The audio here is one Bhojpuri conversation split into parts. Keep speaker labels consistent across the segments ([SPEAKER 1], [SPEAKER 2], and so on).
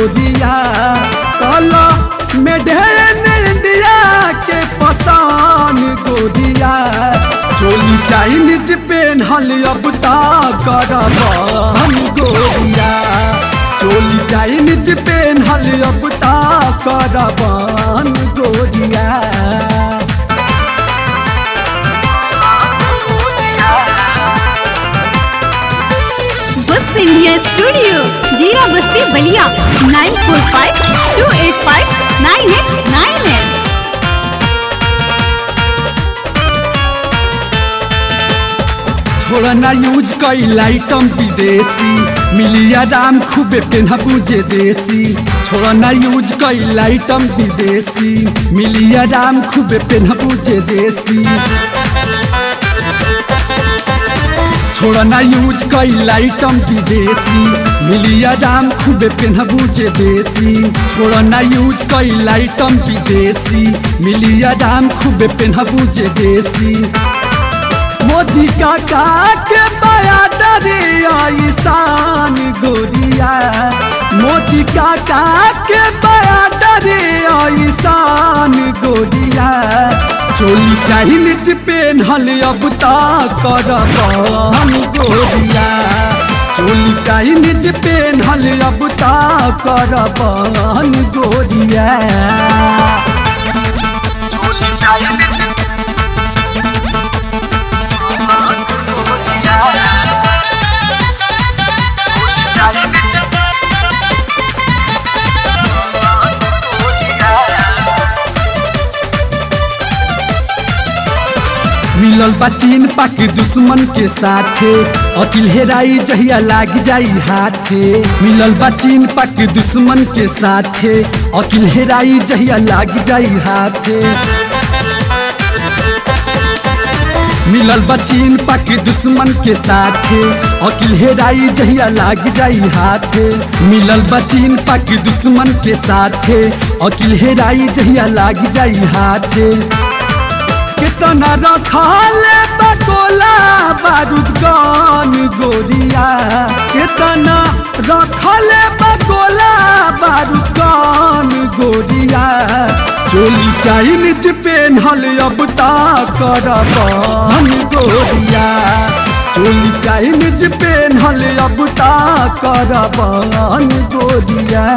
[SPEAKER 1] गोरिया कला मेढेन इंडिया के पसान गोरिया चोली चाइनीज पेन्हल अब ता करबान गोरिया चोली चाइनीज पेन्हल अब ता करबान गोरिया
[SPEAKER 2] बुक्स इंडिया स्टूडियो जीरा Basti Ballia nine four five two eight five nine eight nine eight
[SPEAKER 1] छोड़ना यूज कई आइटम विदेशी मिलिया दाम खूबे पेनहबू जे देसी छोड़ना यूज कई आइटम विदेशी मिलिया दाम खूबे पेनहबू जे देसी छोड़ना यूज कई आइटम विदेशी मिलिया दाम खूबे पेनहबू जे देसी छोड़ना यूज कई आइटम विदेशी मिलिया दाम खूबे पेनहबू जे देसी मोदी काका के बया डरे ईशान गोरिया मोदी काका के बया डरे ईशान गोरिया चोली चाही निच पेन्हल अब ता करबान गोरिया चोली चाही निच पेन्हल अब ता करबान गोरिया मिलल बा चीन पाक दुश्मन के साथे अकिल हेराई जहिया लाग जाई हाथे मिलल बा चीन पाक दुश्मन के साथे अकिल हेराई जहिया लाग जाई हाथे मिलल बा चीन पाक दुश्मन के साथे अकिल हेराई जहिया लाग जाई हाथे मिलल बा चीन पाक दुश्मन के साथे अकिल हेराई जहिया लाग जाई हाथे कितना रखल बकोला बारूद गान गोरिया कितना रखल बकोला बारूद गान गोरिया चोली चाइनीज पेन्हल अब ता करबान गोरिया चोली चाइनीज पेन्हल अब ता करबान गोरिया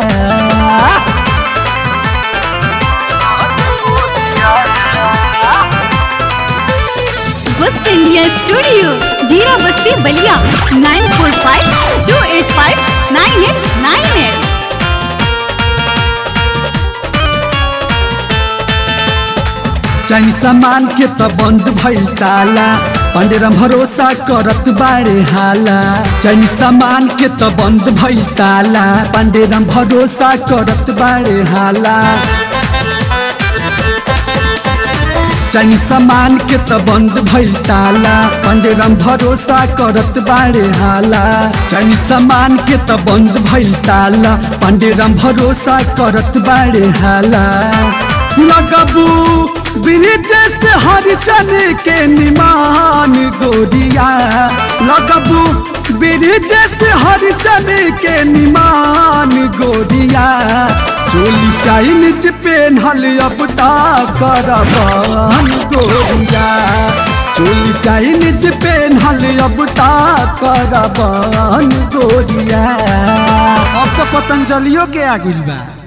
[SPEAKER 2] बुक्स इंडिया स्टूडियो जीरा Basti Ballia nine four five two eight five nine eight nine eight
[SPEAKER 1] Chinese सामान के त बंद भइल ताला पंडेरम भरोसा करत बारे हाला चाइनीज सामान के त बंद भइल ताला पंडेरम भरोसा करत बारे हाला चाइनीज सामान के त बंद भइल ताला पंडेरम भरोसा करत बारे हाला चाइनीज सामान के त बंद भइल ताला पंडेरम भरोसा करत बारे हाला लगबू ब्रिज से हरिचन के निमान गोरिया लगबू ब्रिज से हरिचन के निमान गोरिया चोली चाइनीज पेन्हल अब ता करबान गोरिया चोली चाइनीज पेन्हल अब ता करबान गोरिया अब तो पतंजलियों के आ गइल बा